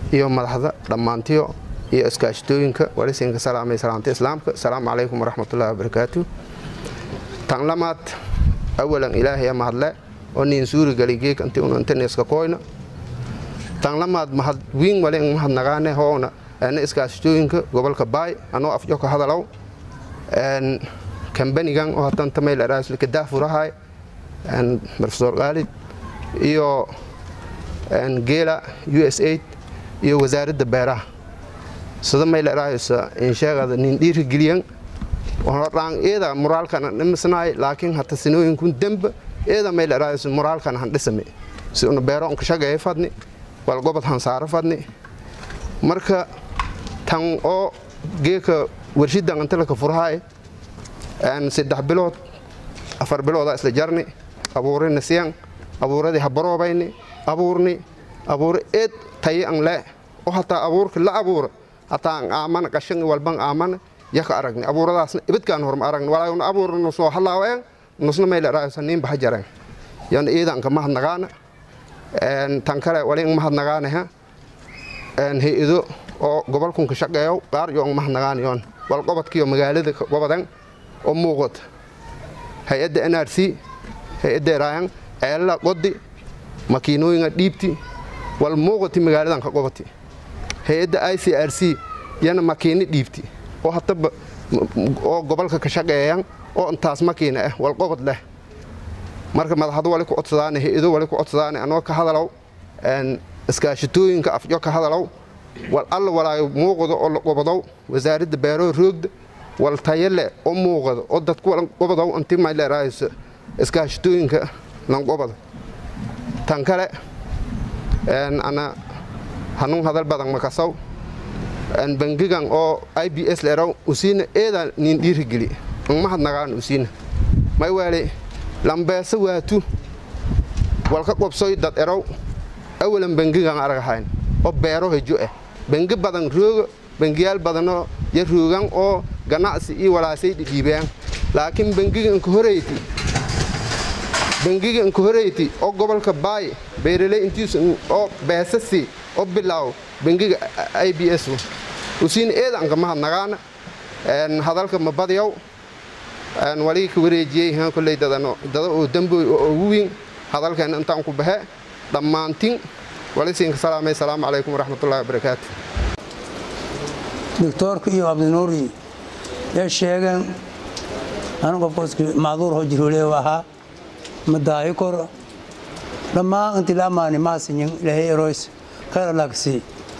iyo madaxda dhammaantiyo iyo iskaashatooyinka walisinka salaamay salaamta islaamka asalaamu calaykum waraxmatullahi wabarakaatu tan lamaad awalan ilaahay mahadle oo niin suuri gali geek inti un intaneska koyna tan lamaad mahad wiin wale in mahad nagaane hoona ana iskaashatooyinka gobolka baay anoo afjoka hadalow kambanigan oo hatan tamayl araaslika daafurahay profesor khaalid iyo geela u s aid iyo wasaaradda beeraha sida mayl araaysa insheegada nin dhiirigeliyan dhaan eeda moraalkan dhimisnaay laakiin hata sinooyinkun demba eeda mayl araaysa moraalkan han dhisame si una beero unka shagaya fadni wal gobod han saaro fadni marka tan oo geeka warshidan intalaka furhaay saddex bilood afar biloodaa isla jarni abuurina siyan abuuradii habaroobayni abuurni abuure eed tayi an le oo hataa abuurka la abuura hataa an aamana qashan walban aamana yaka aragni abuuradaasna ibadkaan horma aragni walaayuna abuurna soo halaawayan nusna mayla raaysa niin baha jaran yana iidanka mahadnagaana tan kale wali in mahadnagaanaha hay-ado oo gobolkunka shaqeeyo qaar yo mahadnagaanayoon wal qobodkiyo magaalada gobodan oo muuqad hay-adda n r c hay-adda raayan ceelala qodi makiinooyinga dhiibti wal muuqati magaaladan ka qobati hay-adda i c r c yana makiino dhiibti oo hataba oo gobolka ka shaqeeyan oo intaas makiina ah wal qobod leh marka madaxdo wali ku codsadaane hay-ado wali ku codsadaane anoo ka hadalow iskaashatooyinka afjo ka hadalow wal alla walaayo muuqdo oo la qobodow wasaaradda beeroo roogda wal tayale oo muuqado oo dadku walan qobodow inti mayleeraayso iskaashatooyinka lan qobodo tan kale ana hanuun hadal badan makasaw bangigan oo i b s leeraw usiina eeda nin dhiirigeli mahad nagaan usiina may waale lambeesa waatu walka qobsoy dad erow awalan bangigan aragahayn oo beero hejo ah bangi badan rooga bangiyaal badanoo ya roogan oo ganacsi iyo walaasay dhidhiibeen laakiin bangiga inka horeyti bangiga inka horeyti oo gobolka baay beeraley intiis oo beesasi oo bilaaw bangiga i b s usiina eedanka mahadnagaana hadalka ma badyaw waligi ka wareejiyey kolley dadano dada oo damboy oo ugu weyn hadalkeena intaan ku baxe dhammaantin walisiinka salaamay asalaamu calaykum waraxmatullahi wabarakaatu doctoorka iyo cabdinuuri yay sheegeen anigu qofka macduur hoo jiroole ahaa madaahi kor dhammaan intii la ammaani maasinyin ilaahay eroys khayr alaagsi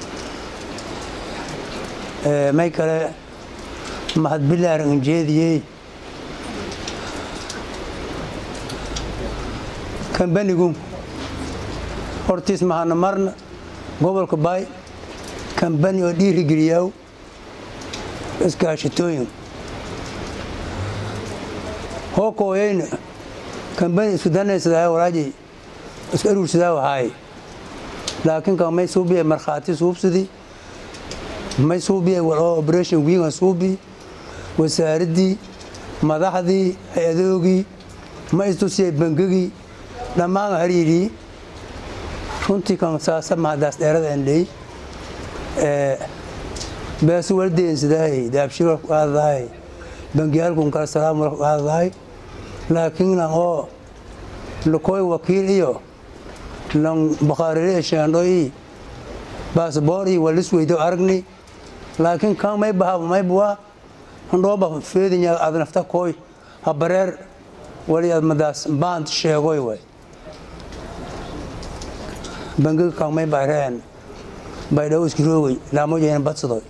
may kale mahad bilaar injeediyey kambanigu hortiis mahana marna gobolka baay kambani oo dhiirigeliyaw iskaashatooyin hoo kooyayna kambani isku danaysadaa walaajay isku aruursadaa wahaay laakiin kan may suubiya markhaati suubsidi may suubiya waloo operation winga suubi wasaaraddii madaxdii hay-adoogii ma istusiyay bangigii dhammaan hariirii runtii kan saasa mahadaas dheerada andhey beesu waldeensidahay daabshir walku qaadadahay bangiyaalkun kala salaam walku qaadadahay laakiin lan oo lakoy wakiil iyo lan bakhaarire sheendho i baasboor iyo walis weydo aragni laakiin kan may bahaba may buwa handhooba feedinya ad nafta koy habareer wali ad madaas baand sheegoy way bangiga kan may bayreen baydhawo iskiroogay laamojeena badsadoy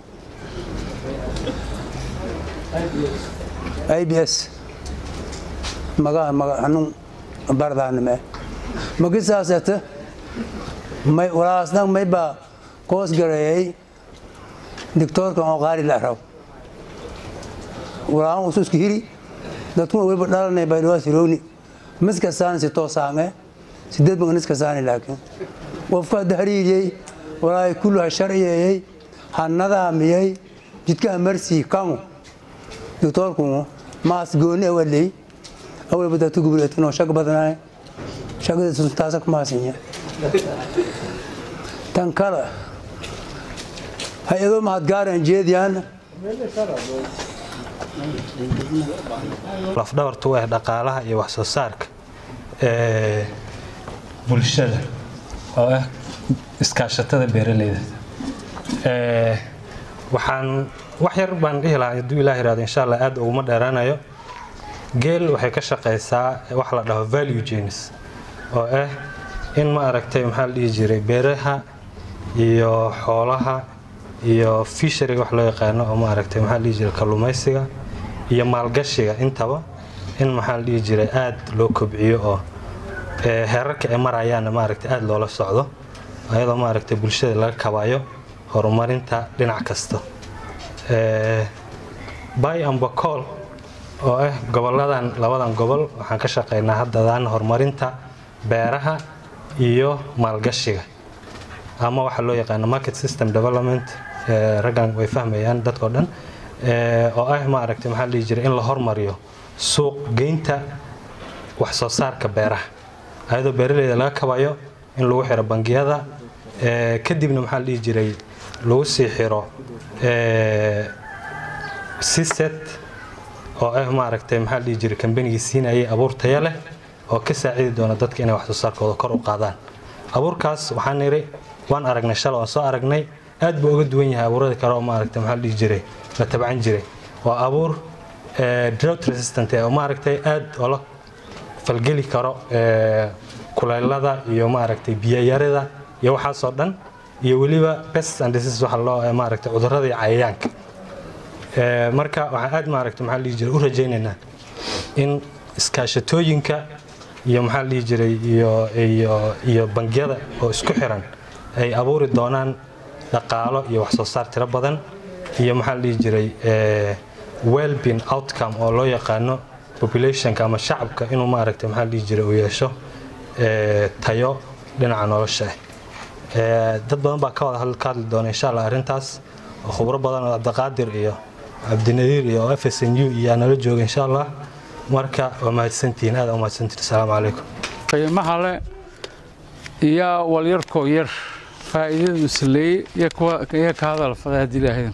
i b s maga maga hanun bardaanime magisaasete may walaasdan may baa koos gareeyay doctoorkan oo qaali la rab walaan usu iska hiri dadkuna weliba dhalanay baydhawa siroogni miska saani si toosaange sideed bangan iska saani laakiin qofka hadda hariiriyey walaahi kullu ha sharciyeeyey ha nadaamiyey jidka ha marsii kangu doctoorku maas gooni awaley awalba dadka gubuleetinoo shag badnaay shagada taasa ku maasinya tan kale hay-ado mahadgaaraan jeediyaana lafdhabartu u ah dhaqaalaha iyo wax soo saarka ee bulshada oo ah iskaashatada beeraleyda Ee, waxaan wax yar baan dhihi lahaa hadduu ilaah yiraahdo insha allah aad uguma dheeraanayo geel waxay ka shaqaysaa wax la dhaho value chains oo ah in ma aragtay maxaa la dhihi jiray beeraha iyo xoolaha iyo fishariga wax loo yaqaano oo ma aragtay maxaa la dhihi jiray kalluumaysiga iyo maalgashiga intaba in maxaa la dhihi jiray aad loo kobciyo oo ee, heerarka ay marayaanna maaragtay aad loola socdo ayadoo maaragtay bulshada laga kabayo horumarinta dhinac kasta Ee, bay and bakool oo ah goboladan labadan gobol waxaan ka shaqaynaa haddadaan horumarinta beeraha iyo maalgashiga ama waxa loo yaqaano market system development ee, raggan way fahmayaan dadkao dhan Ee, oo ah maaragtay maxaa la dhihi jiray in la hormariyo suuq geynta wax soo saarka beeraha ayadoo beeraleyda laga kabayo in lagu xiro bangiyada ee, kadibna maxaa la dhihi jiray lagu sii xiro ee, siset oo ah maaragtay maxaa la dhihi jiray kambanigii siinayay abuur tayo leh oo ka saacidi doona dadka inay wax soo saarkooda kor u qaadaan abuurkaas waxaan niri waan aragnay shalay waan soo aragnay aad buu uga duwan yahay abuurada kale oo maaragtay maxaa la dhihi jiray la tabcan jiray waa abuur ee, drought resistant eh, oo maaragtay aad oola falgeli karo ee, kulaylada iyo maaragtay biyayarida iyo waxaasoo dhan iyo weliba pests and diseases waxa loo ee, maaragtay cudurrada iyo cayayaanka Ee, marka waxaan aad maaragtay maxaa la dhihi jiray u rajaynaynaa in iskaashatooyinka iyo maxaa la dhihi jiray iyo iyo iyo bangiyada oo isku xiran ay abuuri doonaan dhaqaalo iyo wax soo saar tiro badan iyo maxaa la dhihi jiray ee, well-being outcome oo loo yaqaano populationka ama shacabka inuu maaragtay maxaa la dhihi jiray uu yeesho ee, tayo dhinaca nolosha ah Ee, dad badan baa ka wada hadl- ka hadli doona insha allah arrintaas oo khubro badan oo cabdiqaadir iyo cabdinadiir iyo f s n u iyo nala jooga insha allah marka waa mahadsantihiin aad aa umahadsantihiin asalaamu calaykum qiimaha le iyo walyarkoo yar faa'iidadu isleeyey iyo kuwa iyo ka hadal fada haddii ilaahayn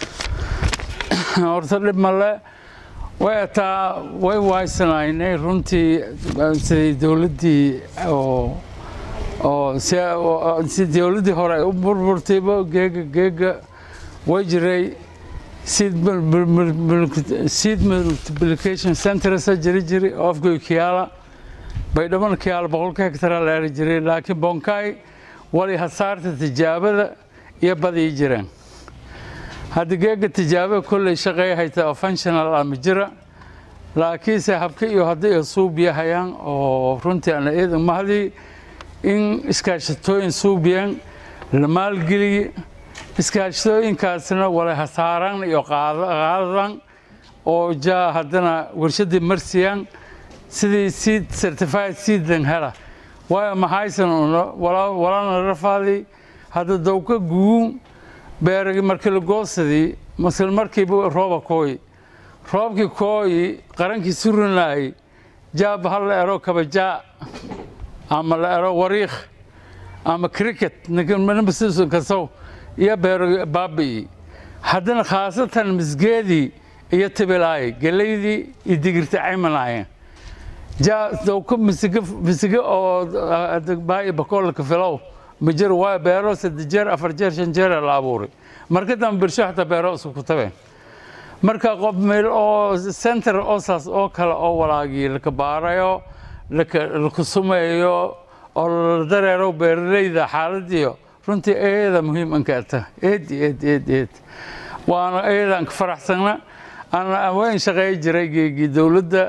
horta dhib male way ataa way waysanaynay runtii sidii dowladdii oo oo si oo- si dowladdii hore ay u burburtayba geega geega way jiray seed mul- mul- mul- mul- seed multiplication centersa jiri jiri oo afgoy kiyaala baydhaban kiyaala boqolka hektaraa la eri jiray laakiin bonkaay wali hasaarta tijaabada iyo badii jireen hadda geega tijaabada kolley shaqeeya hayta oo functional ama jira laakiinse habka iyo hadday ay suubiyahayaan oo runtii ana eedan mahadii in iskaashatooyin suubiyaan la maalgeliye iskaashatooyinkaasna wala hasaaran iyo qaada- qaadan oo jaa haddana warshadii marsiyaan sidii seed certified seedling hela waayo maxaysan walana rafaadii hadda dowka guun beeragi markii la goosadii masal markiiba rooba kooyi roobkii kooyi qarankii surinaayey jaaba hal la ero kabajaa ama la ero wariikh ama cricket ninkanmanabasiisu kasow iyo beero baabi'i haddana khaasatan misgeedii iyo tibilaay gelaydii iyo digirta caymanaayen jaa dowka misige misige oo baa'i bakoolka filow ma jiro waayo beero saddex jeer afar jeer shan jeer la abuuray marka dambe bulsho xataa beero isku ku tabeen marka qof meel oo center oo saas oo kale oo walaagii laka baarayo laka laka sumeeyo oo la dareero beeraleyda xaaladiyo runtii eeda muhiim ankaata eed eed eed eed waana eedaan ka faraxsana ana weyn shaqeey jiray geegii dowladda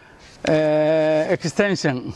eh, extension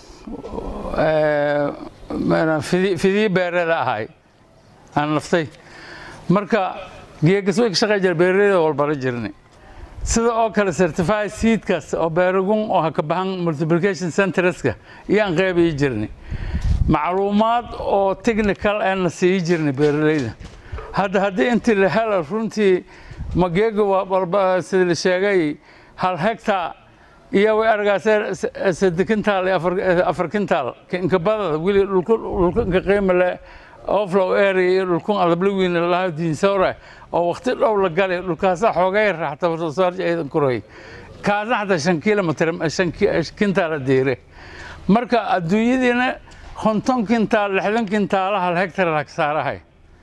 eh, maana fidi- fidii beerada ahay aan naftay marka geegas way ka shaqey jira beeraleyda walbara jirnay sida oo kale certified seedkaas oo beeragun oo ha ka bahan multiplication centreska iyaan qeybii jirnay macluumaad oo technical aan sii jirnay beeraleyda hadda haddii intii la helo runtii mageega waa walba sida la sheegay hal hectar iyo way argaaseen saddex kintaal iyo afar afar kintaal inka badada weli dhulka dhulka inka qiimo leh oflow area iyo dhulkun adabliwiin lahaa diinsoora oo waqti dhow la galay dhulkaasa xoogay raaxta wax soo saarka ciidan kuroy kaasna xataa shan kilomitr shan kintaa la diire marka adduunyadiina konton kintaal lixdan kintaala hal hektar la saarahay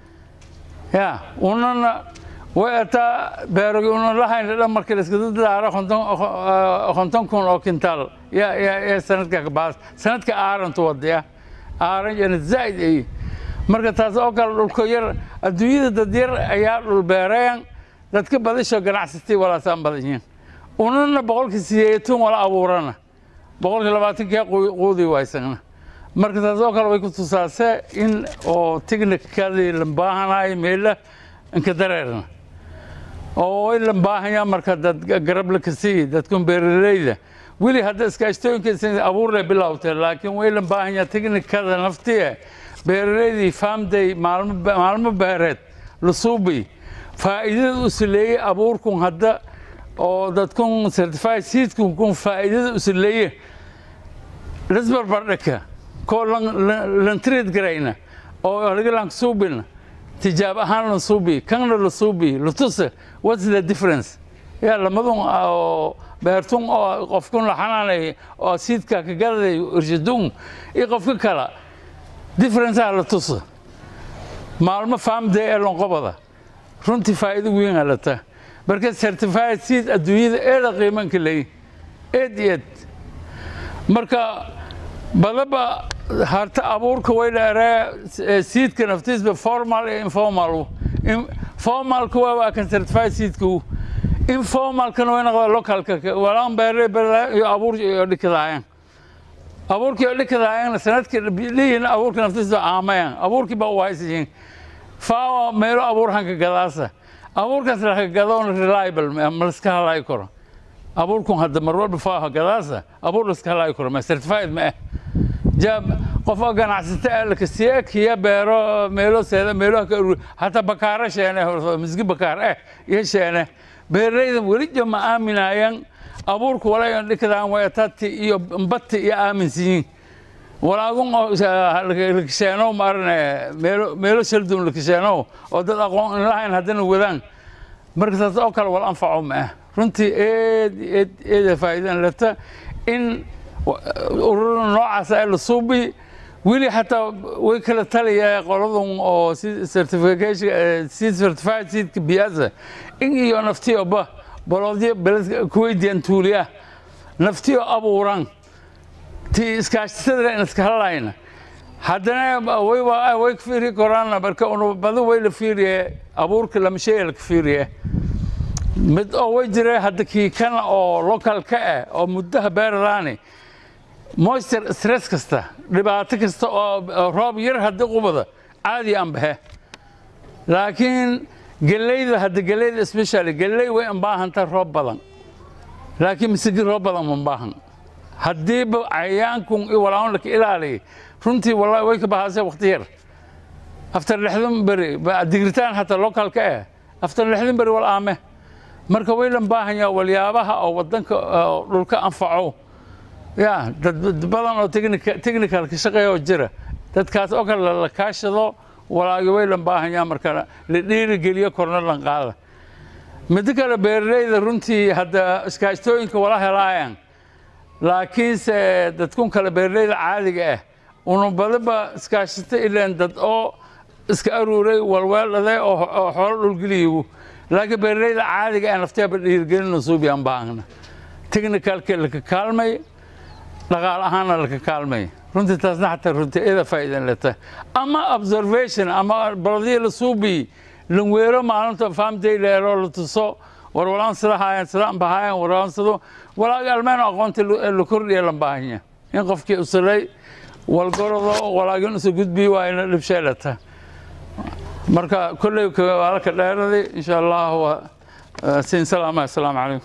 ya unana way ataa beerogi una lahayn dhan markii la iskada daaro konton kun oo kintaal ya ya ya sanadka kabaas sanadka aarantu wadaya aaran yana zaa'id ay marka taas oo kale dhulka yar adduunyada dad yar ayaa dhul beereen dadka badisho ganacsatay walaasaan badan yihiin unana boqolkii sideetan wala abuurana boqolkii labaatankii quudi waysagna marka taas oo kale way ku tusaasee in oo technicadii la baahanayo meela inka dareerna oo way la baahanyaa marka dad garab la kasii dadkun beeraleyda weli hadda iskaashtooyinka abuur lay bilowtay laakiin way la baahanyaa technicada naftiye beeraleydii faamday maalmo beereed la suubi faa'iidada u sileeyey abuurkun hadda oo dadkun certified seedkun kun faa'iidada u sileeye lisbarbardhika koo lantriid garayna oo haligalanka suubina tijaab ahaan la suubi kanna la suubi latusa what's the difference yaa lamadun oo beertun oo qofkun la xanaanay oo siidka ka gadaday irshadun iyo qofka kala differenceaa la tusa maalmo faamday ee lonqobada runtii faa'iido weyn aa lata marka certified seed adduunyada eeda qiimanka leeyi eed iyo eed marka badaba harta abuurka way dheeree siidka naftiisba formal iyo informal formalka waa waa kan certified seedku informalkana way noqda localka walaan beere iyo abuur iyo dhikadaayaan abuurkii oo dhikadaayaan sanadkii dhihin abuurka naftiisba aamayaan abuurkii baa u haysiyiin faawa meelo abuur hanka gadaasa abuurkaas laka gadoon reliable ma laska halaayi karo abuurkun hadda mar walba faaha gadaasa abuur laska halaayi karo ma certified ma ah jaab qof oo ganacsata ah lakasiye kiya beero meelo seeda meelo ka uru hataa bakaaro sheene misgi bakaar eh iyo sheene beeraleyda weli jama aaminayaan abuurku walayan dhikadaan way tati iyo mbati iyo aaminsiyiin walaagun oo lakasheeno maarane meelo meelo shaldun lakasheeno oo dad aqoon lahayn haddana wadaan marka taas oo kale wal anfaco ma ah runtii eed eed eeda faa'iidan lata in urur noocaas ay la suubi weli xataa way kala taliyaa qoladun oo certification seed certified seedka biyaasa in iyo naftiyoba baloodyo beled kuweydiyan tuuliya naftiyo abuuran ti iskaashatada in iska hadlayna haddana way way ka fiiri koraana marka badu way la fiiriye abuurka lama sheega la ka fiiriye mid oo way jire hadda kii kan oo localka ah oo muddaha beeradaani moisture stress kasta dhibaato kasta oo roob yar hadda qubada caadi aan baxe laakiin geleyda hadda geleyda especially geley way anbaahantaa roob badan laakiin misigi roob badan ma baahan haddiiba cayaankun iyo walaaan laka ilaaliya runtii wallahi way ka bahaasee waqti yar after lixdan beri digritaan hataa localka ah after lixdan beri wal aame marka waylan baahanyaa walyaabaha oo wadanka dhulka anfaco ya dad badan oo technical ka shaqeeya oo jira dadkaas oo kale la kaashado walaagi waylan baahanyaa marka la dhiirigeliyo korna lan qaada middo kale beeraleyda runtii hadda iskaashtooyinka wala helaayaan laakiinse dadkun kale beeraleyda caadiga ah una badaba iskaashata ileen dad oo iska aruuray walweeldhaday oo xoolo dhulgeliyigu laakiin beeraleyda caadiga ah nafteeba dhiirigelina suubiyaan baahna technicalka laka kaalmay dhaqaal ahaanna laka kaalmay runtii taasna xataa runtii ida faa'iidan leta ama observation ama baladii la suubiy lanweero maalinta faamday leero la tuso war walaan sida haayeen sida aan bahaayeen waraan sido walaaga almeen aqoonta la kordhiya lan baahanya in qofkii usalay walgorodo walaagin usa gudbi waa ina dhibsheelata marka kolley waa la ka dheeraday insha allah waa siin salaama assalaamu calaykum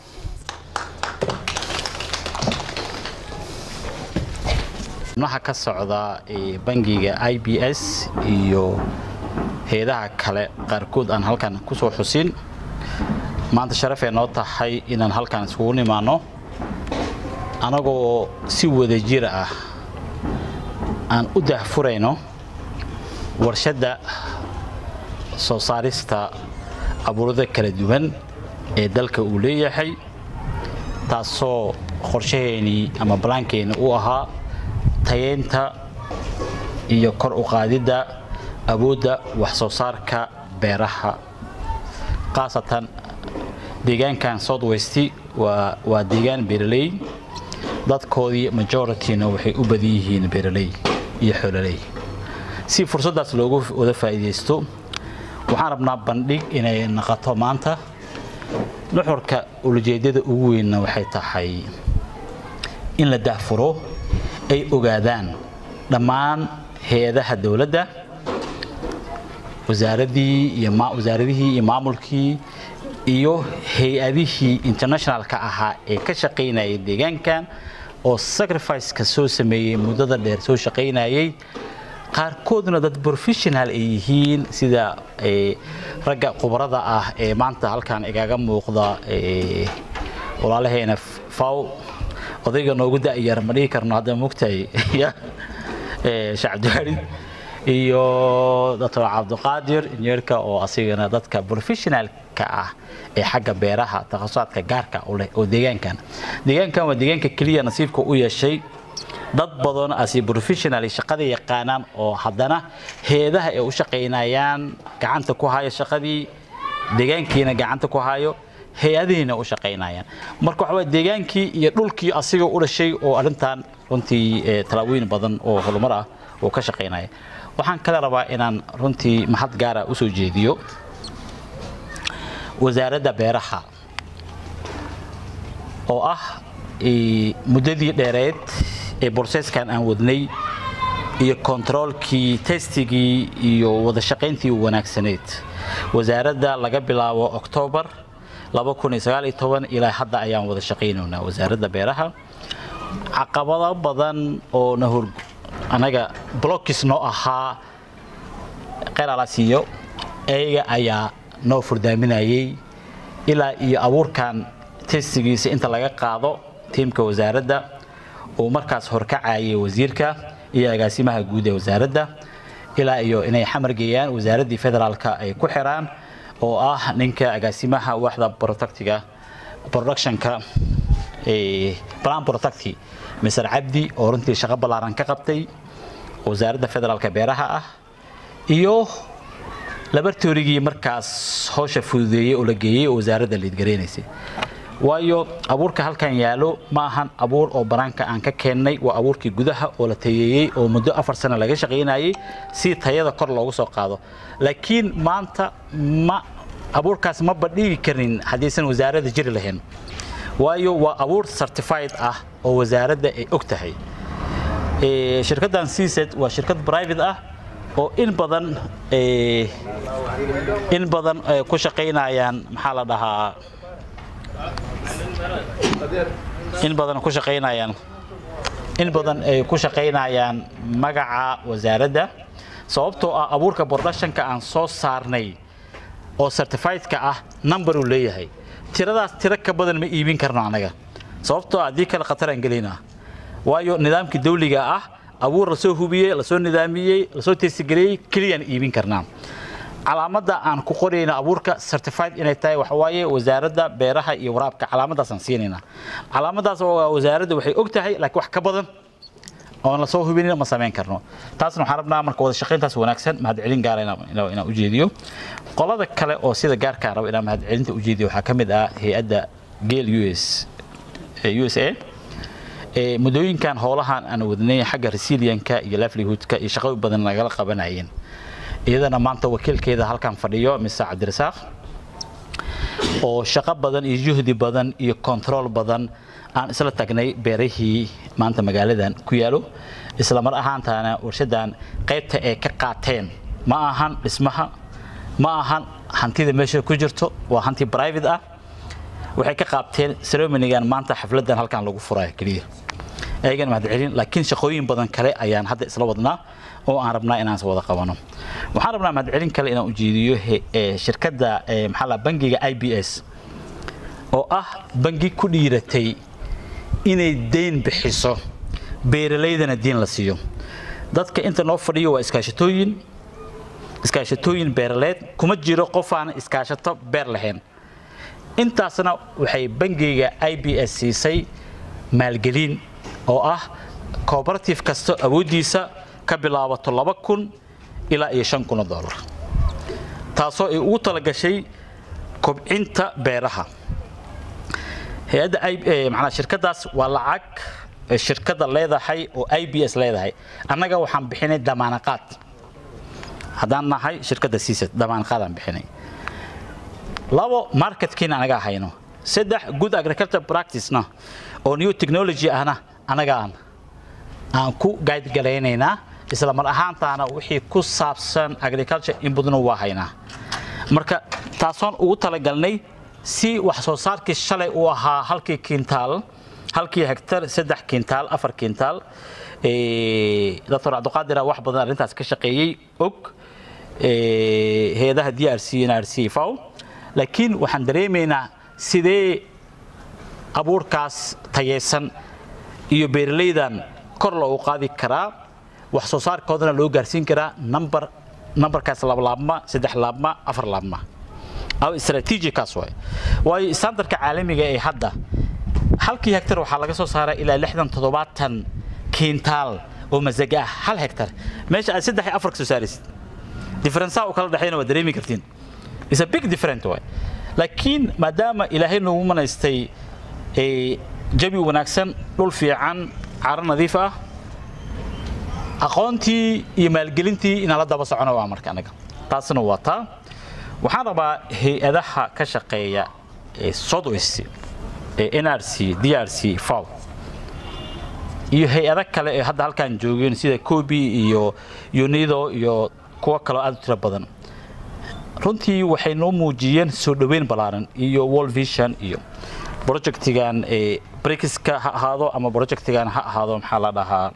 waxaa ka socda bangiga i b s iyo heedaha kale qaarkood aan halkan ku soo xusin maanta sharafee noo tahay inaan halkan iskugu nimaanno annagoo si wada jir ah aan u dahfurayno warshadda soo saarista abuurada kala duwan ee dalka uu leeyahay taasoo qorshaheenii ama balaankeenni u ahaa tayeynta iyo kor u qaadidda awoodda wax soo saarka beeraha khaasatan deegaankan southwest waa waa deegaan beeraley dadkoodii majorityna waxay u badan yihiin beeraley iyo xoololey si fursaddaas loogu wada faa'iidaysto waxaan rabnaa bandhig inay noqoto maanta nuxurka ulajeedada ugu weynna waxay tahay in la daahfuro ay ogaadaan dhammaan hay-adaha dowladda wasaaradii iyo wasaaradihii iyo maamulkii iyo hay-adihii internationalka ahaa ee ka shaqaynayay deegaankan oo sacrificeka soo sameeyey muddada dheer soo shaqaynayay qaarkoodna dad professional ay yihiin sida ragga khubarada ah ee maanta halkan igaga muuqda walaalaheena faw odayga noogu da'yar ma dhihi karno hadda mugtahay shacabdiwaarid iyo doctor cabdiqaadir injineerka oo asigana dadka professionalka ah ee xagga beeraha takhasusaadka gaarka u leh oo deegaankan deegaankan waa deegaanka keliya nasiibka u yeeshay dad badan asi professional shaqada yaqaanaan oo haddana heedaha ay u shaqaynayaan gacanta ku haya shaqadii deegaankiina gacanta ku hayo hay-adihiina u shaqaynayaan marka waxa waa deegaankii iyo dhulkii asiga u dhashay oo arrintan runtii talaabooyin badan oo horumar ah oo ka shaqaynaya waxaan kale rabaa inaan runtii mahad gaara u soo jeediyo wasaaradda beeraha oo ah muddadii dheereed ee borseeskan aan wadnay iyo kontaroolkii testigii iyo wada shaqayntii wanaagsaneed wasaaradda laga bilaabo oktoobar ilaa hadda ayaan wada shaqaynaynaa wasaaradda beeraha caqabado badan oo na hor anaga blokis noo ahaa qelalasiiyo ayaga ayaa noo furdaaminayay ilaa iyo abuurkan testigiisa inta laga qaado tiimka wasaaradda uu markaas horkacayay wasiirka iyo agaasimaha guud ee wasaaradda ilaa iyo inay xamar geeyaan wasaaraddii federaalka ay ku xiraan oo ah ninka agaasimaha waxda protectiga productionka plan protecti mr cabdi oo runtii shaqo ballaaran ka qabtay wasaaradda federaalka beeraha ah iyo labartoorigii markaas hawsha fududeeyey oo la geeyey oo wasaaradda liidgareynaysay waayo abuurka halkan yaalo ma ahan abuur oo banaanka aan ka keennay waa abuurkii gudaha oo la tayeeyey oo muddo afar sano laga shaqaynayay si tayada kor loogu soo qaado laakiin maanta ma abuurkaas ma badhigi karin haddaysan wasaaradda jiri lahayn waayo waa abuur certified ah oo wasaaradda ay og tahay shirkaddan cset waa shirkad private ah oo in badan in badan ku shaqaynayaan maxaa la dhahaa in badan ku shaqaynayaan in badan ay ku shaqaynayaan magaca wasaaradda sababtoo ah abuurka productionka aan soo saarnay oo certifiedka ah number uu leeyahay tiradaas tiro ka badan ma iibin karno anaga sababtoo ah haddii kale khatar aan gelaynaa waayo nidaamkii dawliga ah abuur lasoo hubiyey lasoo nidaamiyey lasoo testigareeyey keliyaan iibin karnaa calaamadda aan ku qorayna abuurka certified inay tahay waxa waaye wasaaradda beeraha iyo waraabka calaamadaasaan siinaynaa calaamadaas waa wasaaradda waxay og tahay laakiin wax ka badan oon lasoo hubinin ma samayn karno taasna waxaan rabnaa marka wada shaqayntaas wanaagsan mahadcelin gaara inaan ujeediyo qolada kale oo sida gaarkaa raba inaan mahadcelinta ujeediyo waxaa ka mid ah hay-adda geel us u s a muddooyinkan howlahan aan wadnay xagga resilianka iyo livelihoodka iyo shaqo badan nagala qabanayeen iyadana maanta wakiilkeeda halkan fadhiyo mise cabdirasaaq oo shaqo badan iyo juhdi badan iyo control badan aan isla tagnay beerihii maanta magaaladan ku yaalo isla mar ahaantaana warshadan qaybta ay ka qaateen ma ahan dhismaha ma ahan hantida meesha ku jirto waa hanti private ah waxay ka qaabteen ceremonigan maanta xafladan halkan lagu furayo keliya ayagana mahadcelin laakiin shaqooyin badan kale ayaan hadda isla wadnaa oo aan rabnaa inaan wada qabano waxaan rabnaa mahadcelin kale inaan ujeediyo shirkadda maxaa la bangiga i b s oo ah bangi ku dhiiratay inay deyn bixiso beeralaydana diin la siiyo dadka inta noo fadhiyo waa iskaashatooyin iskaashatooyin beeraleed kuma jiro qof aan iskaashato beer lahayn intaasna waxay bangiga i b s siisay maalgelin oo ah cooperative kasta awooddiisa ka bilaabato laba kun ilaa iyo shan kun oo dollar taasoo ay ugu talagashay kobcinta beeraha hay-adda manaa shirkadaas waa lacag shirkadda leedahay oo i b s leedahay annaga waxaan bixinay damaanaqaad haddaan nahay shirkadda siisad damaanaqaadaan bixinay labo marketkiina anagaa hayno saddex good agriculture practicena oo new technology ahna anagaan aan ku gaadgalaynaynaa isla mar ahaantaana wixii ku saabsan agriculture in badnu waa haynaa marka taasoon ugu talagalnay si wax soo saarkii shalay uu ahaa halkii kintaal halkii hektar saddex kintaal afar kintaal doctor cabdiqaadira wax badan arrintaas ka shaqeeyey og hay-adaha d r c n r c faw laakiin waxaan dareemaynaa sidee abuurkaas tayeysan iyo beeralaydan kor loogu qaadi karaa wax soo saarkoodana loo gaarsiin karaa number numberkaas laba laabma saddex laabma afar laabma aw strategicaas waay waayo standardka caalamiga ee hadda halkii hektar waxaa laga soo saaraa ilaa lixdan toddobaatan kiintaal oo masaga ah hal hektar meesha aad saddex iyo afar ka soo saaraysid differenceaha u kala dhexeeyna waa dareemi kartiin is a big different way laakiin maadaama ilaahay noogu manaystay jabi wanaagsan dhul fiican caro nadiif ah aqoontii iyo maalgelintii inaan la daba socono waa marka anaga taasna waa taa waxaan rabaa hay-adaha ka shaqeeya ee southwest ee n r c d r c faw iyo hay-ado kale ee hadda halkaan joogeen sida kobi iyo unido iyo kuwo kaloo aad u tiro badan runtii waxay noo muujiyeen soo dhoweyn ballaaran iyo world vision iyo projectigan ee brikiska ha ahaado ama projectigan ha ahaado maxaa la dhahaa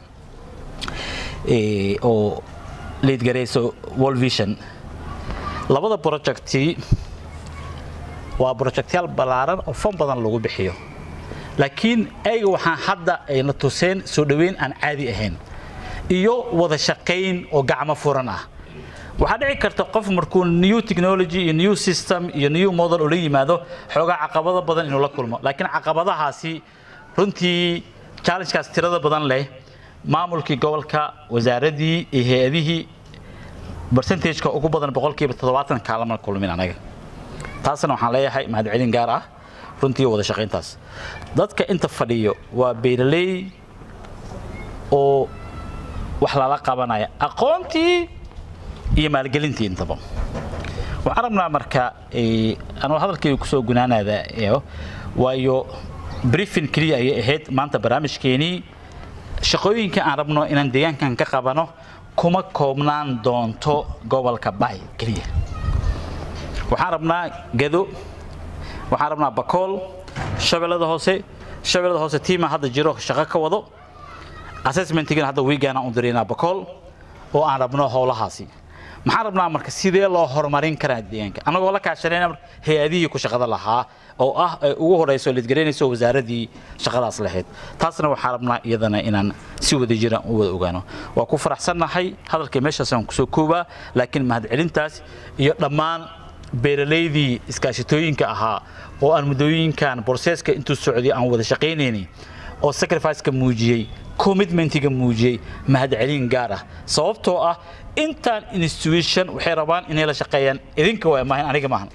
oo liidgarayso world vision labada projecti waa projectyaal ballaaran oo fan badan lagu bixiyo laakiin ayga waxaan hadda ayna tuseen soo dhoweyn aan caadi ahayn iyo wada shaqayn oo gacmo furan ah waxaa dhici karta qof markuu new technology iyo new system iyo new model ula yimaado xoogaa caqabado badan inuu la kulmo laakiin caqabadahaasi runtii challengekaas tirada badan leh maamulkii gobolka wasaaradii iyo hay-adihii percentageka ugu badan boqolkiiba toddobaatan kaalama kulmin anaga taasna waxaan leeyahay mahadcelin gaar ah runtii wada shaqayntaas dadka inta fadhiyo waa beeraley oo wax lala qabanaya aqoontii iyo maalgelintii intaba waxaan rabnaa marka anuu hadalkayga kusoo gunaanaada waayo briefing keliya ayay ahayd maanta barnaamijkeenii shaqooyinka aan rabno inaan deegaankan ka qabano kuma koobnaan doonto gobolka bay keliya waxaan rabnaa gado waxaan rabnaa bakool shabeellada hoose shabeellada hoose tiima hadda jiro shaqo ka wado assessmentigana hadda wiigaana u diraynaa bakool oo aan rabno howlahaasi maxaan rabnaa marka sidee loo horumarin karaa deegaanka annagoo la kaashanayna hay-adihii ku shaqada lahaa oo ah ay ugu horeyso lidgaraynayso wasaaradii shaqadaas lahayd taasna waxaan rabnaa iyadana inaan si wada jiraan u wada ogaano waa ku faraxsannahay hadalkii meeshaas aan kusoo koobaa laakiin mahadcelintaas iyo dhammaan beeralaydii iskaashatooyinka ahaa oo aan muddooyinkan borseeska intuu socday aan wada shaqaynaynay oo sacrificeka muujiyey commitmentiga muujiyey mahadcelin gaar ah sababtoo ah intaan institution waxay rabaan inay la shaqeeyaan idinka waa maahan aniga maahan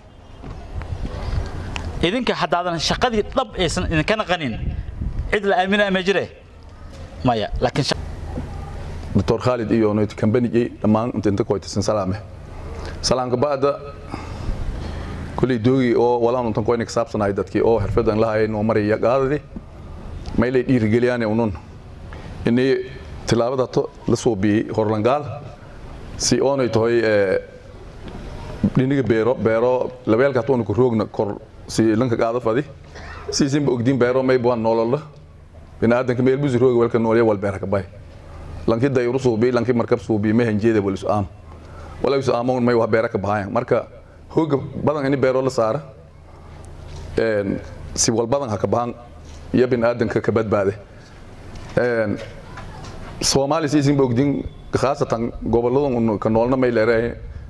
idinka haddaadan shaqadii dhab aysan idinka naqanin cid la aaminaa ma jire maya laakiin دكتور خالد iyo noyti kambanigii dhammaan inta inta koytisan salaame salaamka baada kulay doogi oo walaan untan koyna kasaabsanahay dadkii oo xirfadan lahayn oo maraya qaadadi maylay dhiirigeliyaan unun inay tilaabada to la soo biyey horlangaal si oonay tahay dhiniga beero beero labeelka toona ku roogna kor si lanka qaada fadi si simba ogdiin beero may buwan nolol biniaadanka meel busi rooga welka noolya wal beera ka bay lanki dayru suubi lanki markab suubi ma hanjeeda wal isu aam wala isu aamoon may wax beera ka bahayan marka hooga badan ini beero la saara een si wal badan ha ka bahan iyo biniaadanka ka badbaade een Soomaali si simba ogdiin khaasatan goboladan ka noolna may leeyahay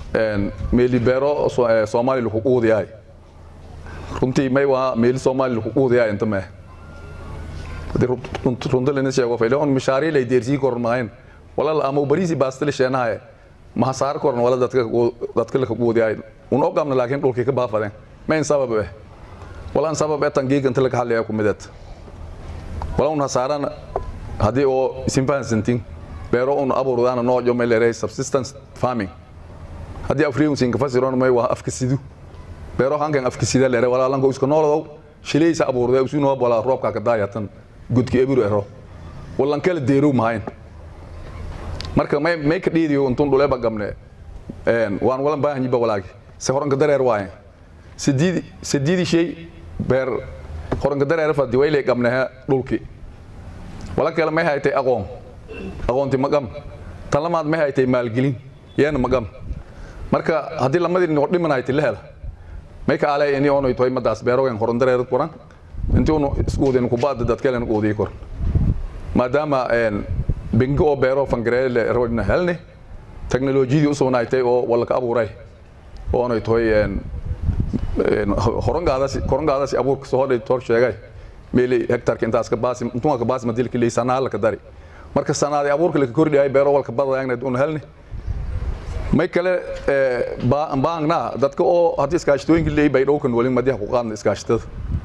meeli beero soomaali lagu quudiyaay runtii may waa meeli soomaali lagu quudiyaay inta mee hadii runta lana sheego fayle on mishaari lay deersii koran maayn wala ama bariisi baastile sheenahay ma hasaar koran wala dadka dadka la quudiyaay un ogamna laakiin dhulkii ka baafadeen mayn sabab eh wala sabab ee tangiiga inta laga hadlaya ku midad wala un hasaaran hadii oo isin fahansantiin beero un abuurdaana nooc may leeyahay subsistence farming haddii afriyun siin ka fasiroon may waa afka sidu beero hankan afka sida leeyahay wala lanko iska nooladow shilaysa abuurday usu noo bala roobka ka daayatan gudki ebiru ero wallan kala deeru maayn marka may may ka dhiidiyo untun dhule ba gamne een waan walan baahan yiba walaagi se horanka dareer waaye sidiidi sidiidi shay beer horanka dareer fadi wayle gamne dhulki wala kale may haytay aqoon aqoonti magam tan lamaad may haytay maalgelin yeena magam marka haddii lamadii dhinac dhimanaytay la hela may ka alay ini ono toy madaas beerogan horan dareer kuran intii unu iskuudin ku baad dad kale uudii kor maadaama een bingo oo beero fangareele roodna helne teknolojiyadii u soonaaytay oo wala ka abuuray oo ono toy een horangaadaasi korangaadaasi abuurka soo hodhay tor sheegay meeli hektarka intaas ka baasi intuu ka baasi madil kili sanaa la ka dari marka sanaadi abuurka la ka kordhiyay beero walka badayagna unu helne may kale baangna dadka oo haddii iskaashatooyinka leeyahay bay dhowkan walin madiha ku qaadna iskaashatada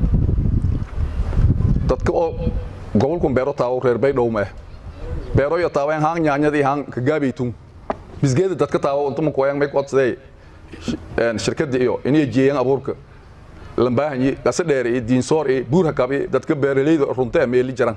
dadka oo gobolkan beero taawo reer bay dhow ma beero iyo taaween haan nyaanyadii haan ka gaabaytun bisgeeda dadka taawo inta ma kooyan may qodsadee shirkadda iyo inay jeeyaan abuurka lambaahanyi qasa dheer iyo diinsoor iyo buur hakabi dadka beeraleyda runta meeli jaran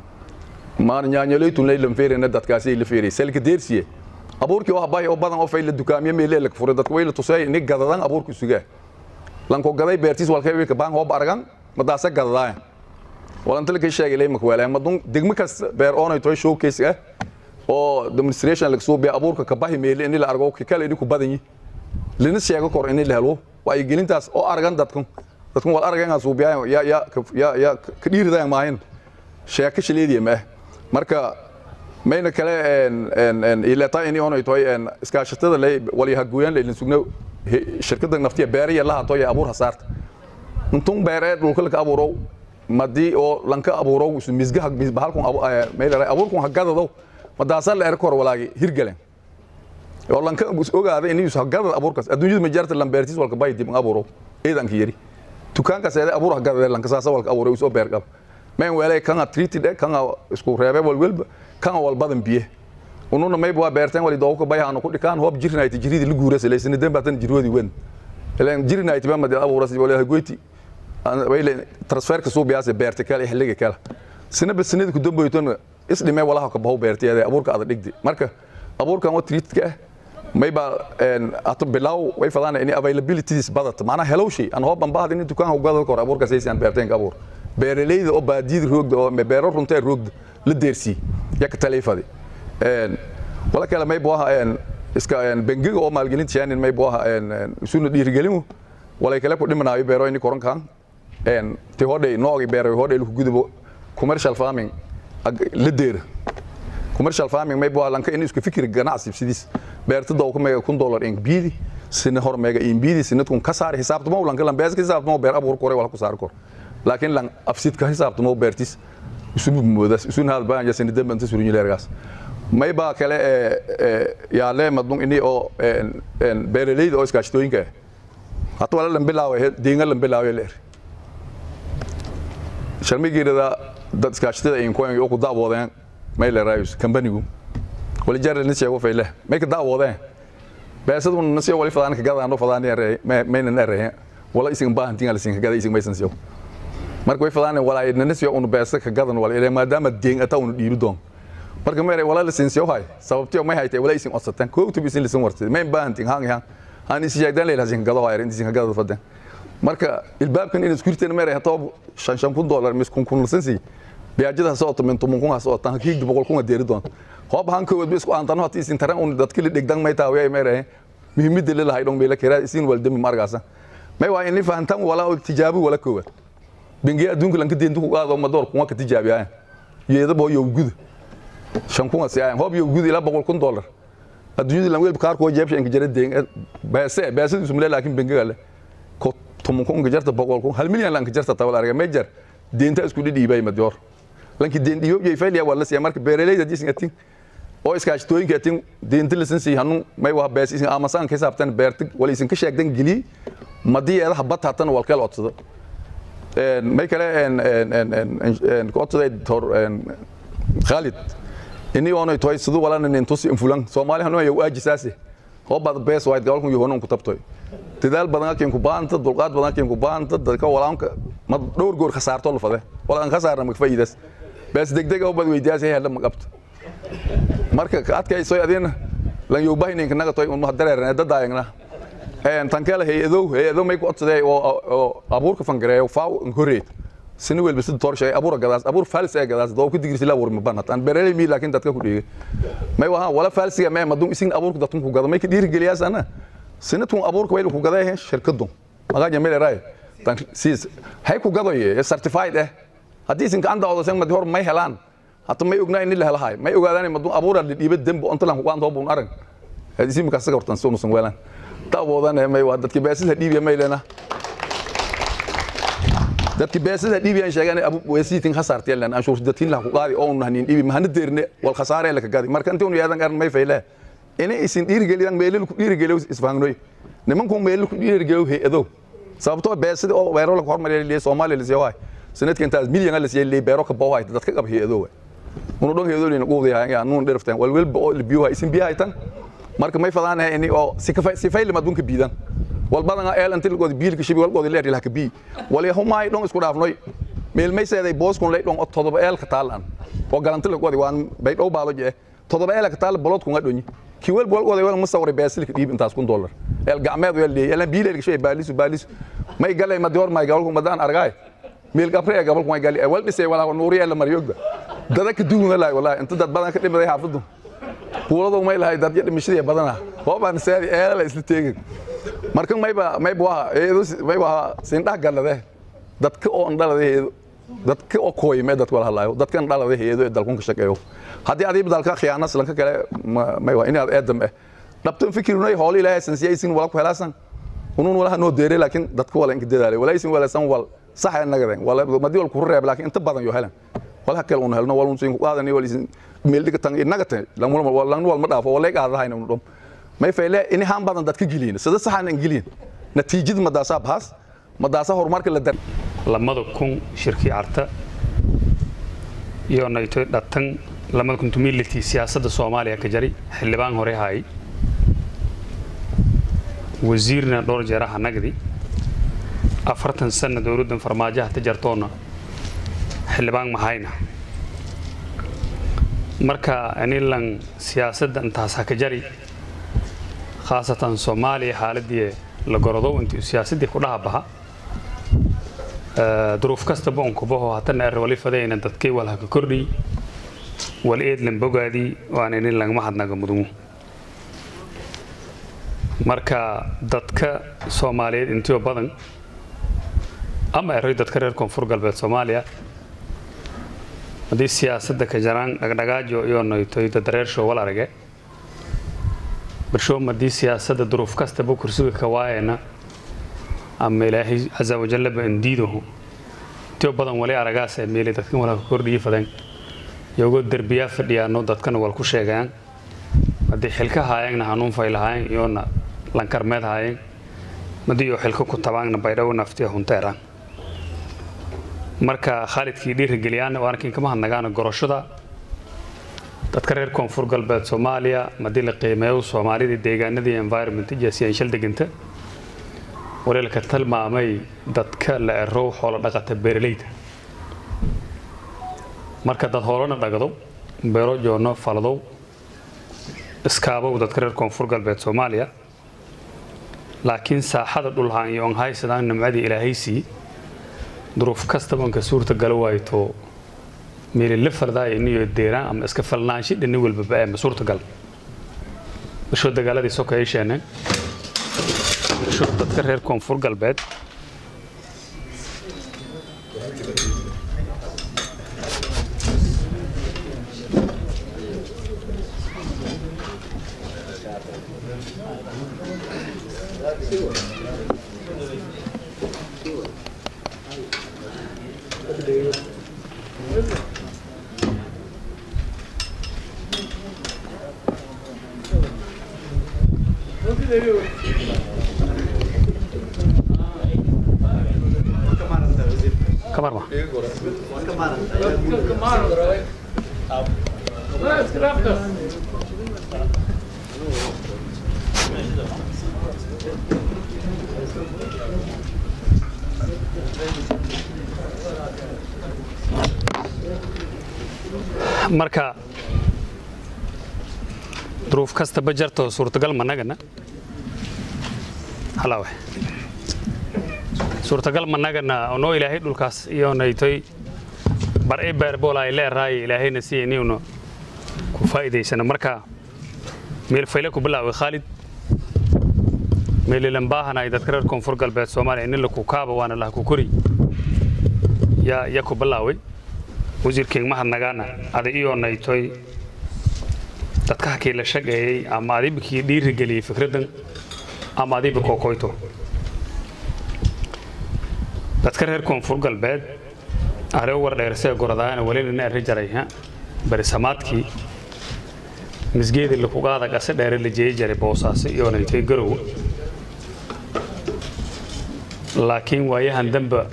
maan nyaanyaleytun lay lanfeerena dadkaasi la feeray selka deersiye abuurkii oo habay oo badan oo fayla dukaamiye meele la furay dadka way la tusay in gadadan abuurku sugaa lanko gaday beertiis walkay wiilka baan hoob aragan madaasa gadadaan walanta la ka sheegay leey makwaala madun degmo kas beer oonay toy showcase ah oo demonstration laga soo biya abuurka ka bahi meele in la argo ka kale ku badan yi lina sheego kor in la helo way gelintaas oo aragan dadku dadku wal aragan soo biya ya ya ya ya ka dhiiridaan maahin sheeka shileediye ma marka mayna kale en en ilata ini ono toy en iskaashatada lay wali haguyan lay sugno shirkadda naftiya beeriya laha toy abuur hasaarta intuu beeree dhulka ka abuuro madii oo lanka abuuro isu misgaha bahalkun meelay abuurkun hagadado madaasa la erkor walaagi hirgalen oo lanka ogaada in isu hagadada abuurkaas adduunyada majarta lambeertis walka bay dib abuuro eedanka yari tukaanka seede abuur hagadada lanka saasa walka abuuro isu beer qab mayn weelay kan treated kan isku reebe walwalba kan walbadan biye ununa mayb waa beerteen wali dooka bayahan ku dhikaan hoob jirnayti jiridi la guurasa leysina den baatan jirwadi wen ilaan jirnayti ba madal abuuras wala goyti wayle transferka soo biyaase beerte kale xilliga kale sina bas sinada ku dambaytona is dhimay walaha ka bahow beertiyada abuurka aad dhigdi marka abuurkan oo treatka mayba een ato bilaw way fadaan in availabilities badata maana hellow shay an hoob ban baad in dukaan uga kor abuurka saysan beerteen ka abuur beeraleyda oo baadiyada roogda oo beero runta roogda la deersii yak taleefadi een wala kale may boo een iska een bangiga oo maalgelinta yaanin may boo een isuna dhiirigelin wala kale ku dhimanaayo beero in koran kan een ti hodhay noogi beero hodhay lu gudubo commercial farming la deer commercial farming may boo lanka in isku fikir ganacsi sidis beerta doo kuma kun dollar in biidi sina hor mega in biidi sina kun kasaar xisaabtamo lanka lan bees xisaabtamo beer abuur kore wala ku saar kor laakiin lan afsid ka xisaabtamo beertis isubu moodas isun hal baan ya sina damban tasuru leergaas may baa kale ee yaa le madun ini oo en beeraleyda oo iskaashtooyinka hata wala lan bilaawe diinga lan bilaawe leer sharmigeerada dad iskaashtada ay ku oo ku daawadeen may leerayus company-gu wali jaral ni sheego fayle may ka daawadeen beesadu nasiyo wali fadaan ka gadaan fadaan yare may na nare wala isin baahan tinga lisin ka gada isin maysan siyo marka way fadaan wala ay nasiyo unu beesa ka gadan wala ilaa maadaama deen ata unu dhiibi doon marka meeray wala lisin siyo hay sababtiyo may haytay wala isin odsatan ko tu bisin lisin wartay may baahan tin hang hang han isi jeegdan leela isin gado hayr isin ka gada fadan marka ilbaabkan in iskurteen meeray hato shan shan kun dollar mis kun kun lisin si biyaajada soo oto min tumun kun soo tan kiig boqol kun deeri doon hoob han ko bis ku aantan hati isin taran un dadka dhigdan may taaway meeray muhiimada leedahay dhon meela kira isin waldami margaasa may waa in fahantan wala tijaabi wala koowa bingi adduunka lanka deentu ku qaado ma door kuma ka tijaabiyaa yeeda boo yow gud shan kun si aan hoob yow gud ila boqol kun dollar adduunyada lan welba kaarkoo jeebsha inka jara deen beese beesadiisu male laakiin bengaga le ko tumunku inka jarta boqolku hal milyan lanka jarta tawal arga mejar deenta isku dhidhiibay madyoor lanki deen dhiyoob yay fayliya wala siya marka beeraleyda jisinga tin oo iskaashatooyinka tin deenta lisan sii hanu may waa bees isin amasaan ka hisaabtan beertig wala isin ka sheegdan geli madii eedaha bat hatan walkeel codsado may kale codsaday tor khalid ini oonay toy siduu walana nin tusi infulan soomaali hanu ayaa waajisaase oo bad bees wayd gobolkan yohonan ku tabtoy dadaal badan halkeen ku baanta dulqaad badan halkeen ku baanta dadka walaanka ma dhowr goor khasaarto lafade walaan khasaarna ma faa'iidas bees degdeg oo bad weydiyaas hela ma qabto marka ka adkayso adina lan yow bahinin ka naga toy un ma dareerna dadaayagna een tan kale hay-adow hay-adow may ku codsaday oo abuurka fangareeyo faaw horeed sini welba sida toorshay abuur gadaas abuur falis ee gadaas doo ku digirsi la warma banat aan beeraley mi laakiin dadka ku dhigay may waha wala falsiga may madum isin abuurka dadku ku gada may ka dhiiri geliyaas ana sinadku abuurka way ku gaday shirkadu magaja meel raay tan siis hay ku gadoye certified eh hadii isin ka anda oo san mad hor may helaan hatta may ognaa in la helahay may ogaadaan madum abuur la dhiibay dambe onta lan ku qaan doob un arag hadii isin ka saga hortan soo nusan weelan tawoodan may waa dadkii beesida dhiibay may leena dadki beesada dhiibiyaan sheegaan abu weesiitin khasaartay lan anshuur dadkin la ku qaadi oo nahnin dhiibi mahana deerne wal khasaare la ka gaadi marka intii uu yaadan aran may fayle ina isin dhiirigeliyaan meelil ku dhiirigeliyo isfaangnoy nimanku meelil ku dhiirigeliyo hay-ado sababtoo beesada oo beero la hormariyo leeyahay Soomaaliya la siyaaway sanadkan intaas milyan la siiyay leeyahay beero ka boohay dadka qab hay-ado unu dhan hay-ado leena qoodi yaa nuun dherftaan wal welba oo biyo isin biyaha tan marka may fadaan ini oo si ka si fayle madunka biidan walbadana eel intii lagoodi biilka shibi walgoodi leer ilaha kabi wali humay dhon isku dhaafnoy meel may seeday boos kun leey dhon oo todoba eel ka taalan oo galanti lagoodi waan bay dhow baalo jee todoba eel ka taal bolod kun adhonyi ki wel walgoodi wal musawir beesil ka dhiib intaas kun dollar eel gacmeed weel leey eel biil eel shay baalisu baalisu may galay ma dior may galku madaan argay meel gabre ee gabalku may gali wal dhisay wala nuuri eel mariyogba dada ka duuna laay wallahi inta dad badan ka dhimaday xaafadu kuuladu may lahay dad dhimashadii badana hoobaan saadi eel la isla teegin marka mayba mayba waa eedo mayba sindha galade dadka oo dhalade eedo dadka oo kooyme dadka wala hadlaayo dadka dhalade eedo dalkun ka shaqeeyo hadii adiib dalka khiyaana islanka kale mayba inaad eedam eh dhabtan fikirnay hool ilaahay sansiyaysin wala ku helaasan unun wala noo deere laakiin dadka wala inka dadaalay wala isin wala san wal sax ay nagadeen wala madi wal ku reeb laakiin inta badan yo helan wala kale un helno wala un siin ku qaadani wala isin meel diga tan inaga tan lan wala lan wal ma dhaafo wala qaadahayna un dhum may fayle in haan badan dadka geliin sida saxan aan geliin natiijada madaasa baas madaasa horumarka la dar lamada kun shirkii carta iyo nayto dhatan lamada kun tumiliti siyaasadda soomaaliya ka jari xildhibaan hore hay wasiirna dhowr jeeraha nagdi afartan sana dowladdan farmaajaha ta jartoona xildhibaan mahayna marka anilan siyaasadda intaas ha ka jari khaasatan soomaaliya xaaladii la gorodow intii siyaasadii ku dhaha baha duruuf kastaba un kubaho hatana er wali fadayna dadkay wal haka kordhiy wal eedlan bogaadii waan inin lagama hadnaga mudumu marka dadka soomaaliyeed intiyo badan ama eroy dadka reer koonfur galbeed soomaaliya haddii siyaasadda ka jaraan dhagdhagaajo iyo noytoy dadareershow wal arage barshoom haddii siyaasadda duruuf kastaba kursiga ka waayana ama ilaahay casa wajallaba indiidahu intiyo badan wali aragaas ee meeli dadkan wala ka kordhiyi fadeen iyagoo derbiyaa fadhiyaano dadkana wal ku sheegayaan haddii xilka haayeenna hanuun fay lahaayeen iyoona lankarmeed haayeen haddii iyo xilka ku tabaanna baydhawo naftiya hunteeraan marka khaalidkii dhiirigeliyaan waarkiin kama hadnagaana goroshada dadka reer koonfur galbeed soomaaliya madii la qiimeeyo soomaalida deegaanadii environment jasiyan shal deganta waliilka tilmaamay dadka la erow xoolo dhaqata beeralayda marka dad hoolana dhagado beero joono faladow iskaabow dadka reer koonfur galbeed soomaaliya laakiin saaxada dhulhaan iyo on haysadaan nimcadii ilaahaysii duruuf kastaba onka suurta gala waayto meeli la fardaaya iniyo deeraan ama iska falnaansho dhini walbaba ee ma suurta gal bashoo dagaaladii soka ay sheeneen bashoo dadka reer koonfur galbeed kamarma marka duruuf kastaba jarto suurtagal managana halaawe suurtagal managana onoo ilaahay dhulkaas iyoonaytoy bar i beerbool ay leerahay ilaahayna si iniuna ku faa'iidaysana marka meel fayle ku bilaaway khaalid meelilan baahanay dadka reer koonfur galbeed soomaaliya nin laku kaaba waana laha ku kori yaa ya ku bilaaway wasiirkeen mahadnagaana ada iyoonaytoy dadka hakii la shaqeeyey ama adibikii dhiirigeliyey fikraddan ama adiba kookoyto dadka reer koonfur galbeed are war dheersee goradaana welina arri jaray barisamaadkii misgeedi lakugaada qase dheere la jeeyi jaray boosaaso iyoonaytoy garow laakiin waayahan damba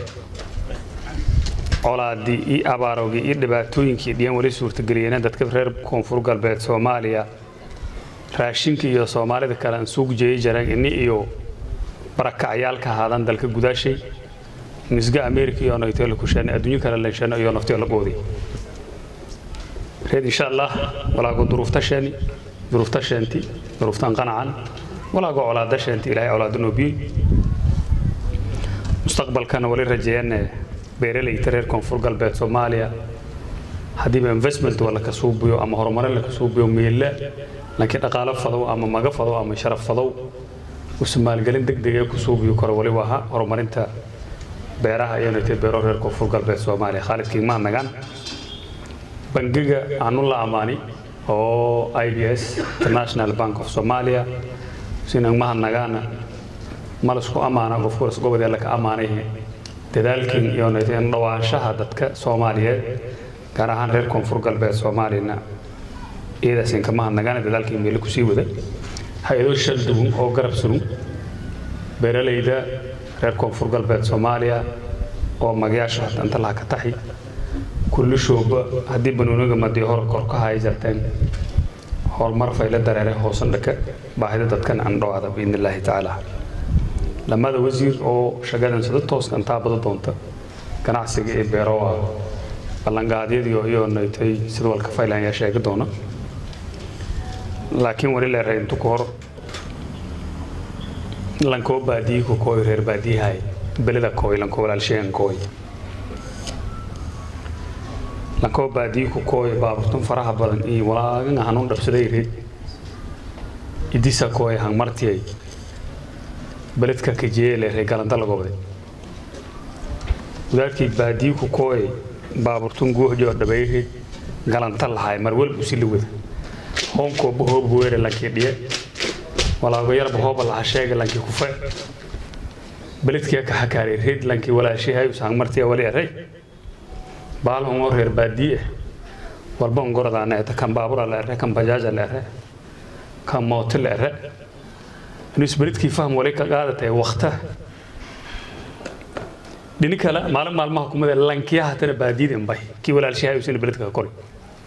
colaadii iyo abaarowgii iyo dhibaatooyinkii dhiyan weli suurtageliyeen dadka reer koonfur galbeed soomaaliya raashinka iyo soomaalida kale aan suuq jeeyi jareen ini iyo barakacyaalka ahaadan dalka gudaashay misga america iyo naytoo la kusheena adduunyo kale lensheena iyo naftio la qoodi reed insha allah walaago duruufta sheeni duruufta sheenti duruuftan qanacan walaago colaada sheenti ilaahay colaada noobiye mustaqbalkana wali rajeeyane beeralayda reer koonfur galbeed soomaaliya haddiiba investment waa laka suubiyo ama horumarin laka suubiyo meella laakiin dhaqaalo fadow ama maga fadow ama sharaf fadow usu maalgelin degdega ku suubiyo karo waliba aha horumarinta beeraha iyo naytay beero reer koonfur galbeed soomaaliya khaalid kiigmaha nagaan bangiga aanu la amaani oo i b s international bank of somalia sinagmaha nagaana malasku amaana qofkuras gobodee laka amaanay dadaalkin iyo naytay dhawaanshaha dadka soomaaliyeed gaar ahaan reer koonfur galbeed soomaaliyana iyadaasin kamaha nagaana dadaalkii meelo kusii wada hay-ado shal duwan oo garab surun beeralayda reer koonfur galbeed soomaaliya oo magayaasha hata inta laha ka taxi kullishooba haddii banuuniga madii hor kor ka hay jarteen horumar fayla dareere hoosan dhaka baahida dadkan aan dhawaada biidn illaahi tacaala lamada wasiir oo shaqadan sida tooska intaa bada doonta ganacsiga iyo beeroa ballanqaadyadiio iyo naytay sida walka faylan yaa sheegi doona laakiin wali leeray intu ka hor lankoo baadiyi ku kooy reer baadiyahay belida kooy lankoo walaalsheegan kooy lankoo baadiyi ku kooy baaburtun faraha badan iyo walaagan hanuun dhabsaday rid idisa kooy hangmartiyay beledka kajeele ree galanta lagobday wadaadkii baadiyi ku kooy baaburtun guuxjoo dhabay rid galanta lahay mar walbu si la wada hoonkooba hooba weere lankii dhiye walaago yarba hooba laha sheega lankii kufe beledkii ka xakaaray reed lankii walaashihay usaan martiya wali eray baalhun oo reer baadiye walba ungoradaana eta kan baabura la ere kan bajaaja la ere kan mooti la ere inus beledkii fahm wali ka qaadatay wakta dhini kale maalin maalmaha kumada lankiyaha tana baadiyada inbay kii walaashihay usina beledka ka kori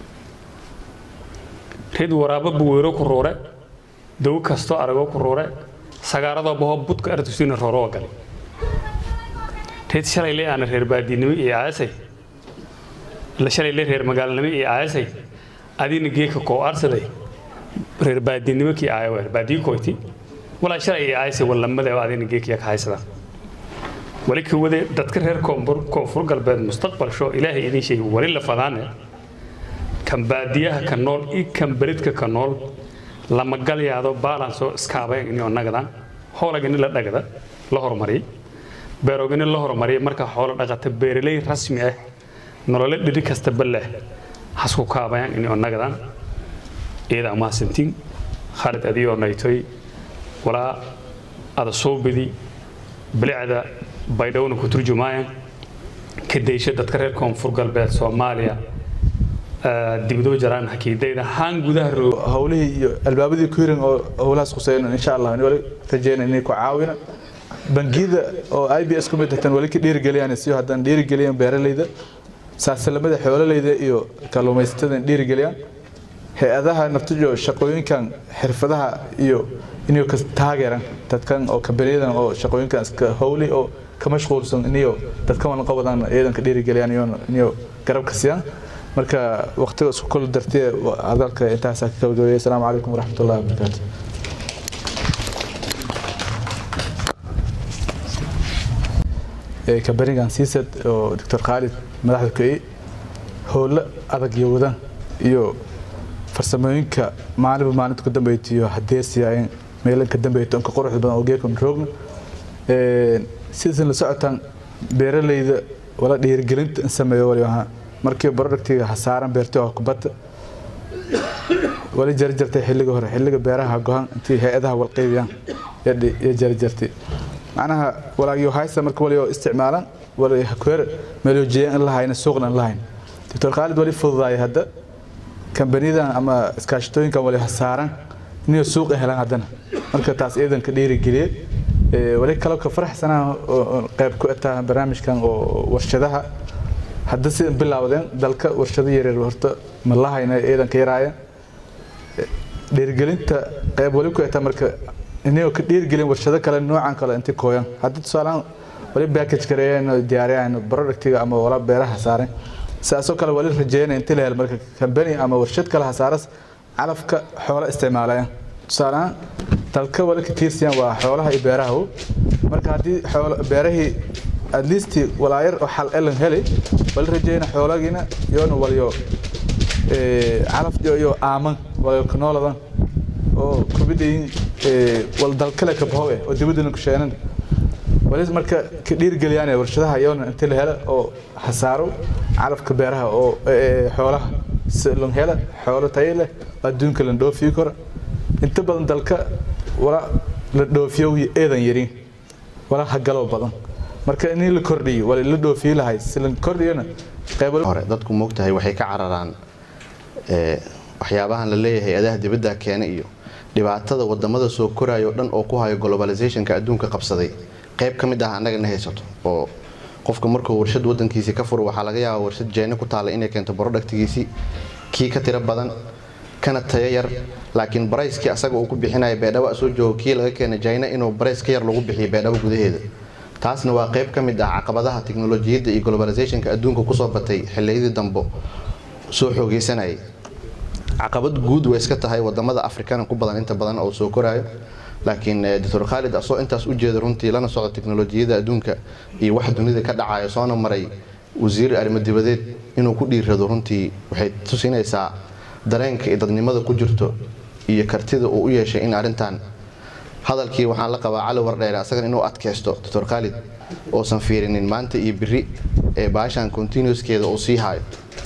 reed waraabo buweero ku ruure daw kastoo aragoo ku ruure sagaaradoo bahoo budka artusina rooroo galay reed shalay le aana reer baadinimo iyo aasay la shalay le reer magaalnimo iyo aasay adina geeka koo arsaday reer baadinimo kii aayo reer baadiyi koyti walaa shalay iyo aasay wallamada adina geekiya ka haysadaan wali ka wade dadka reer koonfur koonfur galbeed mustaqbalsho ilaahay idin sheegay wali la fadaane kan baadiyaha ka nool iyo kan beledka ka nool lama galyaado baalansoo iskaabayan inoo nagadan hoolagani la dhagada la hormariyay beerogani la hormariyay marka xoolo dhaqata beeraley rasmi ah nolole dhiri kastaba leh hasku kaabayan inoo nagadan iyada amaasantiin khaalid adiyoo naytoy walaa ada soo bidi bilicda baydhowna ku turjumaayaan ka daysha dadka reer koonfur galbeed soomaaliya dibadoo jaraan hakiidayda haan gudaha roog howlihii iyo albaabadii ku hiran oo howlahaas khuseyno insha allah wali rajeyna inay ku caawina bangiyada oo i b s ku mid hatan wali ka dhiirigeliyaan siyo haddaan dhiirigeliyaan beeralayda saasalamada xoololeyda iyo kalluumaysatada dhiirigeliyaan hay-adaha naftijo shaqooyinkan xirfadaha iyo inay ka taageeraan dadkan oo kabaniyadan oo shaqooyinkan iska howli oo ka mashquulsan inayo dadkan wala qabadaan iyadan ka dhiirigeliyaan iyo inayo garab ka siiyaan marka waqtiga isku kol dartee hadalka intaasaa ka gabagabeeyay asalaamu calaykum waraxmatullahi wabarakaatu kabanigan siisad oo doctor khaalid madaxda ku-ey howlo adag iyo wadan iyo farsamooyinka maalinba maalinta ku dambeeytiyo hadeesiyaayeen meelan ka dambeeyto inka quruxda badan oo geekon roogna sidaasan la socotaan beeralayda wala dhiirigelinta in sameeyo wali ahaa markii productiga hasaaran beertay oo kubadda wali jari jartay xilliga hore xilliga beeraha gohan intii hay-adaha walqeybiyaan iyo jari jartay macnaha walaagyo haysta marka wali oo isticmaalan wali hakuer meeloojeeyaan in lahayna suuqna in lahayn doctor khaalid wali fududaaya hadda kambaniyadan ama iskaashatooyinkan wali hasaaran inay suuq helaan haddana marka taas iidan ka dhiirigeliyey wali kaloo ka faraxsanaa qayb ku etaa barnaamijkan oo warshadaha hadda sidan bilaawdeen dalka warshado yaryar horta ma lahayna iidan ka yaraayeen dhiirigelinta qayb wali ku etaa marka inay ka dhiirigelin warshado kale noocan kale intii kooyan hadda tusaalahaan wali package gareeyeen diyaariyaan productiga ama wala beeraha saaren saasoo kale wali rajeynaya intii la helo marka kambani ama warshad kale hasaaras calafka xoola isticmaalayaan tusaalahaan dalka wali ka tiirsayaan waa xoolaha iyo beeraha marka haddii beerahii at least walaayar oo xal elan heli wali rajeyna xoolagiina yoona waliyo calaf iyo aaman waliyo kanooladan oo kubidhayin wal dalkale ka bahow eh oo dibadana ku sheenan wali marka ka dhiirgeliyaan warshadaha yoona intii la helo oo hasaaro calafka beeraha oo xoolaha si lon hela xoolo tayo leh adduunka la dhoofiyo karo inta badan dalka wala la dhoofiyo eedan yarin wala hagalo badan marka in la kordhiyo wala la dhoofiyo lahay si la kordhiyona qayb hore dadku moogtahay waxay ka cararaan waxyaabahan la leeyahay adaha dibadda keena iyo dhibaatada wadamada soo koraya oo dhan oo ku hayo globalizationka adduunka qabsaday qayb ka mid ah annagana haysato oo qofka markuu warshad wadankiisii ka furo waxaa laga yaabaa warshad jeena ku taala inay keento productigiisii kii ka tiro badan kana tayo yar laakiin barayskii asaga uu ku bixinaya beedhabo soo joogo kii laga keena jina inuu barays ka yar lagu bixiyo beedhabo gudaheeda taasna waa qayb ka mid ah caqabadaha tiknolojiyadda iyo globalizationka adduunka kusoo batay xilliyadii dambo soo xoogeysanayay caqabad guud way iska tahay wadamada afrikana ku badan inta badan oo soo koraayo laakiin doctor khaalid asoo intaas u jeeda runtii lana socdo tiknolojiyada adduunka iyo wax dunida ka dhacayo soona maray wasiir arrimo dibadeed inuu ku dhiirado runtii waxay tusinaysaa dareenka iyo dadnimada ku jirto iyo kartida uu u yeeshay in arrintan hadalkii waxaan la qabaa cali wardheere asagan inuu adkaysto doctor khaalid oosan fiirinin maanta iyo biri ee baashan continuouskeeda uu sii hayo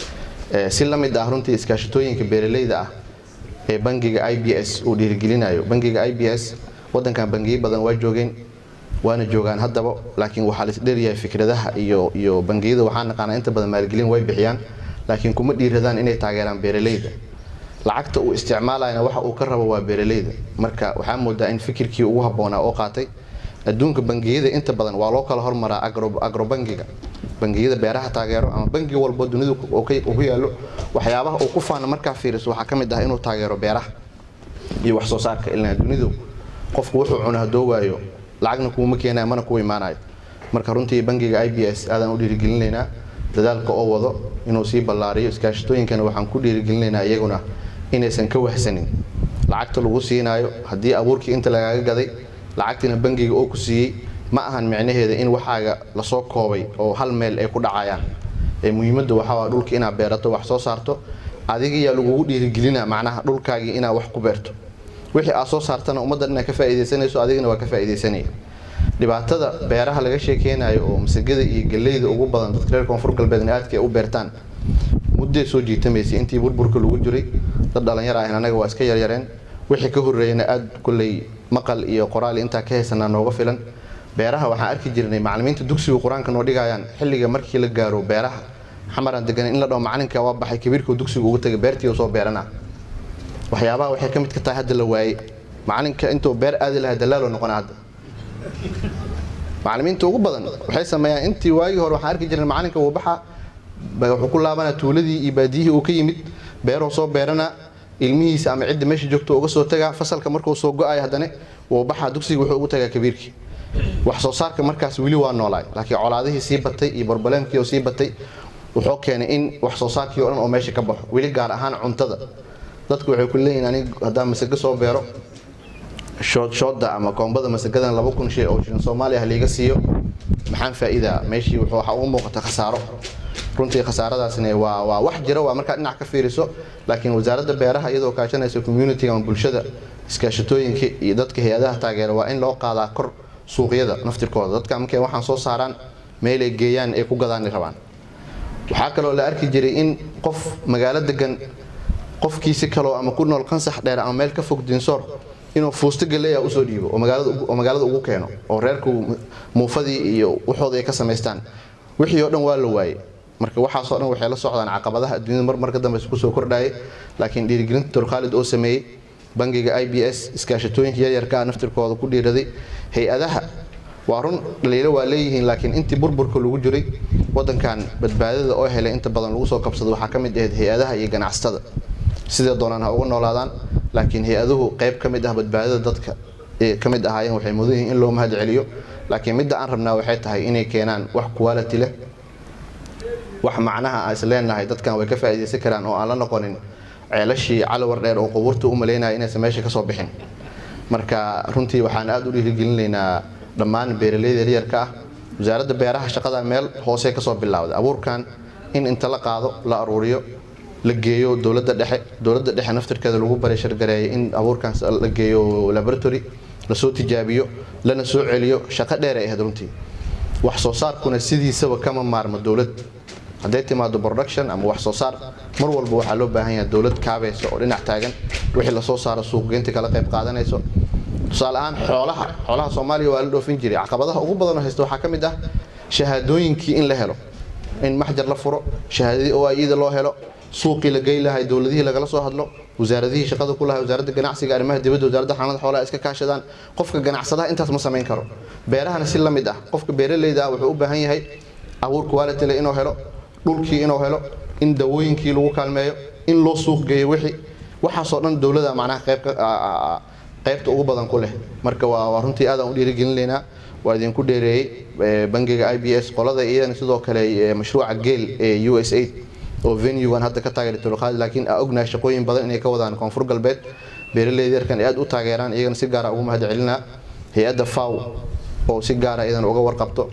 si la mid ah runtii iskaashatooyinka beeralayda ah ee bangiga i b s uu dhiirigelinayo bangiga i b s wadankan bangiyo badan waa joogeen waana joogaan haddaba laakiin waxaa laisdheeryahay fikradaha iyo iyo bangiyada waxaa naqaanaa inta badan maalgelin way bixiyaan laakiin kuma dhiiradaan inay taageeraan beeralayda lacagta uu isticmaalayana waxa uu ka rabo waa beeralayda marka waxaa moodaa in fikirkii ugu habboonaa oo qaatay adduunka bangiyada inta badan waa loo kala hormaraa agrobangiga bangiyada beeraha taageero ama bangi walbo dunida ku yaalo waxyaabaha uu ku faana markaa fiiriso waxaa ka mid ah inuu taageero beeraha iyo wax soo saarka ilaa dunidu qofku wuxuu cuno haddoo waayo lacagna kuuma keenaya mana ku imaanayo marka runtii bangiga i b s aadaan u dhiirigelinaynaa dadaalka oo wado inuu sii ballaariyo iskaashatooyinkana waxaan ku dhiirigelinaynaa iyaguna inaysan ka wahsanin lacagta lagu siinaayo haddii abuurkii inta lagaaga gaday lacagtiina bangiga oo ku siiyey ma ahan micnaheeda in waxaaga lasoo koobay oo hal meel ay ku dhacayaan ee muhiimadda waxaa dhulka inaad beerato wax soo saarto adigayaa lagugu dhiirigelina macnaha dhulkaagii inaad wax ku beerto wixii aad soo saartana ummaddan inaad ka faa'iidaysanayso adigana waa ka faa'iidaysanaya dhibaatada beeraha laga sheekeynayo oo masagada iyo galleyda ugu badan dadka reer koonfur galbeedna aadka ay u beertaan mudday soo jiitamaysay intii burburka lagu jiray dad dhalinyar ahn anaga waa iska yaryareen wixii ka horreeyana aad kolley maqal iyo qoraal intaa ka haysanaa nooga filan beeraha waxaan arki jirnay macallimiinta dugsiga qur-aanka noo dhigayaan xilliga markii la gaaro beeraha xamaraan degan in la dhaho macalinka waa baxay kabiirkoo dugsiga ugu tagay beertii soo beerana waxyaabaha waxay ka mid ka tahay hadda la waayey macalinka intuu beer aadi lahaa dalaaloo noqona hadda macallimiinta ugu badan waxay sameeyaan intii waagii hore waxaan arki jirnay macalinka wuu baxa wuxuu ku laabanaa tuuladii iyo baadiyihii uu ka yimid beeroo soo beerana ilmihiisa ama cidda meesha joogto uga soo tagaa fasalka markuu soo go-ay haddana wuu baxaa dugsiga wuxuu ugu tagaa kabiirkii wax soo saarka markaas weli waa noolaay laakiin colaadihii sii batay iyo barbaleemkii oo sii batay wuxuu keenay in wax soo saarkii oo dhan oo meesha ka baxo weli gaar ahaan cuntada dadku waxay ku leeyihin anig haddaan masago soo beero shoodshooda ama koombada masagadan laba kun shay oo shilin soomaaliya ah liiga siiyo maxaan faa'iidaa meeshii wuxuu waxa ugu muuqata khasaaro runtii khasaaradaasna waa waa wax jira waa markaa dhinac ka fiiriso laakiin wasaaradda beeraha iyadoo kaashanaysa community ama bulshada iskaashatooyinka iyo dadka hay-adaha taageera waa in loo qaadaa kor suuqyada naftirkooda dadka markay waxaan soo saaraan meelay geeyaan ay ku gadaani rabaan waxaa kaloo la arki jiray in qof magaalo degan qofkiisi kaloo ama ku nool qansax dheer ama meel ka fog dinsoor inuu fuusto galeeya usoo dhiibo oo magaalada ugu keeno oo reerku muufadii iyo waxooda ay ka samaystaan wixii oo dhan waa la waayey marka waxaasoo dhan waxay la socdaan caqabadaha adduunyada mar marka dambe kusoo kordhayay laakiin dhiirigelinta dorkhaalid oo sameeyey bangiga i b s iskaashatooyinka yaryarka ah naftirkooda ku dhiiraday hay-adaha waa run dhaliilo waa leeyihiin laakiin intii burburka lagu jiray wadankan badbaadada oo helay inta badan lagu soo qabsado waxaa ka mid ahayd hay-adaha iyo ganacsatada sidee doonaan ha uga noolaadaan laakiin hay-aduhu qayb ka mid ah badbaadada dadka ee ka mid ahaayeen waxay mudan yihiin in loo mahad celiyo laakiin midda aan rabnaa waxay tahay inay keenaan wax quality leh wax macnaha aan is leenahay dadkan way ka faa'iidaysan karaan oo aan la noqonin ceelashii calawar dheer oo qubuurta u malaynaya inaysan meesha ka soo bixin marka runtii waxaan aad u dhiirigelinaynaa dhammaan beeralayda yaryarka ah wasaaradda beeraha shaqada meel hoose kasoo bilowday abuurkan in inta la qaado la aruuriyo la geeyo dowladda dhexe dowladda dhexe naftirkeeda lagu baray shargareeyay in abuurkan la geeyo laboratory lasoo tijaabiyo lana soo celiyo shaqo dheer ay ahayd runtii wax soo saarkuna sidiisaba kama maarmo dowlad hadday timaado production ama wax soo saar mar walba waxaa loo baahan yahay dowlad kaabaysa oo dhinac taagan wixii lasoo saaro suuqgeynta kala qayb qaadanayso tusaale ahaan xoolaha xoolaha soomaaliya waa la dhoofin jiray caqabadaha ugu badan oo haysta waxaa ka mid ah shahaadooyinkii in la helo in maxjar la furo shahaadadii oo iyada loo helo suuqii la gey lahay dowladihii lagala soo hadlo wasaaradihii shaqada ku lahay wasaaradda ganacsiga arrimaha dibadda wasaaradda xanaanada xoolaha iska kaashadaan qofka ganacsadaha intaas ma samayn karo beerahana si la mid ah qofka beeraleyda ah wuxuu u baahan yahay abuur quality leh inuu helo dhulkii inuu helo in dawooyinkii lagu kaalmeeyo in loo suuq geeyo wixii waxaasoo dhan dowlada macnaha qayb qaybta ugu badan ku leh marka waa runtii aadaan u dhiirigelinaynaa waa idinku dheereeyey bangiga i b s qolada iyadana sidoo kale mashruuca geel ee u s aid oo venuegan hadda ka taageeray tolqaadi laakiin aa ognahay shaqooyin badan inay ka wadaan koonfur galbeed beeraleyda yarkan ay aad u taageeraan iyagana si gaara ugu mahad celinaa hay-adda faw oo si gaara iyadana uga warqabto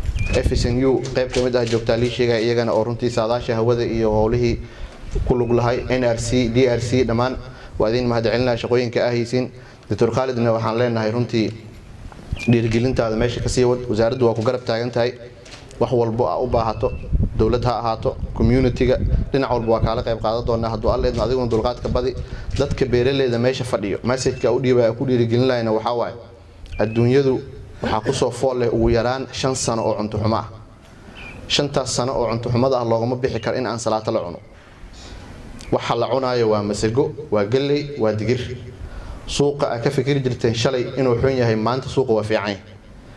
fsnu qayb ka mid ah joogtaa lii sheegaya iyagana oo runtii saadaasha hawada iyo howlihii ku lug lahay nrc drc dhammaan waa idin mahad celinaya shaqooyinka ah haysiin doctor khaalidna waxaan leenahay runtii dhiirigelintaada meesha kasii wad wasaaraddu waa ku garab taagan tahay wax walbo aa u baahato dowlad ha ahaato communitiga dhinac walba waa kaala qayb qaadan doonaa hadduu alla idmo adiguna dulqaadka badi dadka beeraleyda meesha fadhiyo messageka u dhiiba ku dhiirigelin lahayna waxaa waaye adduunyadu waxaa kusoo fool leh ugu yaraan shan sano oo cunto xumo ah shantaas sano oo cunto xumada ah loogama bixi karo in aan salaato la cuno waxa la cunaayo waa masago waa galley waa digir suuqa aa ka fikiri jirteen shalay inuu xun yahay maanta suuqa waa fiican yahay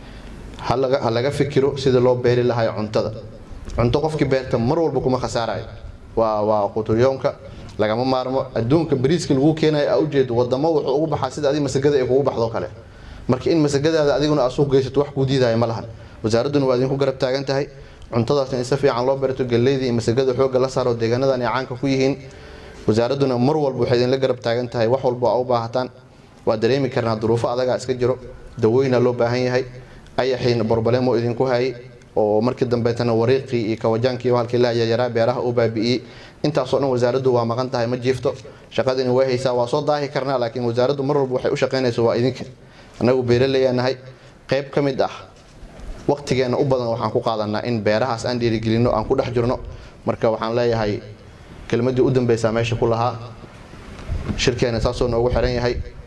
ha laga fikiro sida loo beeri lahayo cuntada cunto qofkii beerta mar walba kuma khasaarayo waa waa quturyoonka lagama maarmo adduunka bariiska lagu keenayo aa ujeedo wadamo wuxuu ugu baxaa sida adig masagada ay kugu baxdo kale marka in masagadaada adiguna aad suuq geysato wax kuu diidaya ma lahan wasaaradduna waa idinku garab taagan tahay cuntadaasna in si fiican loo beerto galleyda iyo masagada xoogga la saaro deegaanadan ay caanka ku yihiin wasaaradduna mar walba waxay idinla garab taagan tahay wax walba aa u baahataan waa dareemi karnaa duruufo adagaa iska jiro dawooyina loo baahan yahay ayaxiina borbalemo idinku hayay oo markii dambeetana wariiqii iyo kawajaankii halkii la yayaraa beeraha u baabi'iyey intaasoo dhan wasaaraddu waa maqan tahay ma jiifto shaqadina way haysaa waa soo daahi karnaa laakiin wasaaraddu mar walba waxay u shaqaynayso waa idinka annagu beeraleyaa nahay qayb ka mid ah waqtigeenna u badan waxaan ku qaadanaa in beerahaas aan dhiirigelinno aan ku dhex jirno marka waxaan leeyahay kelmaddii u dambeysaa meesha ku lahaa shirkeena saasoo noogu xiran yahay